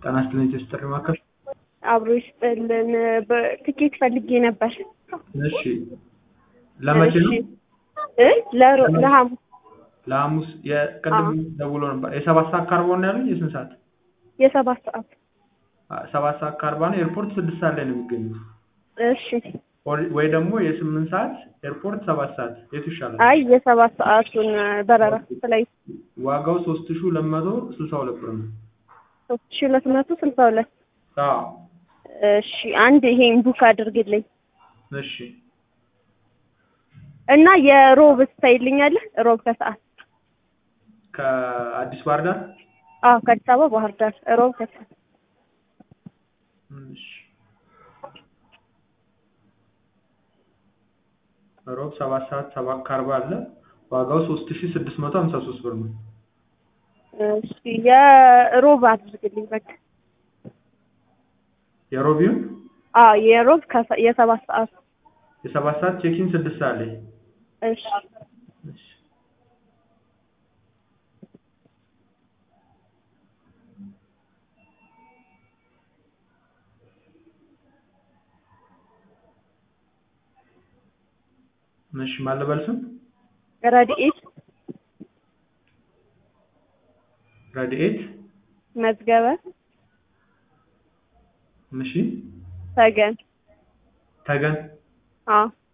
ጤና ይስጥልኝ ጥሪ ማዕከል። አብሮ ይስጥልን። በትኬት ፈልጌ ነበር። እሺ ለመቼ ነው? እሺ እ ለሮ- ለሐሙስ ለሐሙስ የቅድም ደውሎ ነበር። የሰባት ሰዓት ከአርባ ነው ያሉኝ። የስንት ሰዓት? የሰባት ሰዓት አ- ሰባት ሰዓት ከአርባ ነው። ኤርፖርት ስድስት ሰዓት ላይ ነው የሚገኙት። እሺ። ኦር- ወይ ደግሞ የስምንት ሰዓት ኤርፖርት ሰባት ሰዓት የቱ ይሻላል? አይ የሰባት ሰዓቱን በረራ ላይ ዋጋው ሶስት ሺህ ሁለት መቶ ስልሳ ሁለት ብር ነው። ሶስት ሺ ሁለት መቶ ስልሳ ሁለት አዎ እሺ አንድ ይሄን ቡክ አድርግልኝ እሺ እና የሮብ ስታይልኛለህ ሮብ ከሰዓት ከአዲስ ባህር ዳር አዎ ከአዲስ አበባ ባህር ዳር ሮብ ከሰዓት እሺ ሮብ ሰባት ሰዓት ሰባት ከአርባ አለ። ዋጋው ሶስት ሺህ ስድስት መቶ ሀምሳ ሶስት ብር ነው። እሺ የሮብ አድርግልኝ በቃ የሮቢውን አዎ የሮብ ከሰ- የሰባት ሰዓት የሰባት ሰዓት ቼኪን ስድስት ሰዓት ላይ እሺ እሺ እሺ ማን ልበል ስም? ረድኤት ረድኤት መዝገበ እሺ ተገን ተገን አዎ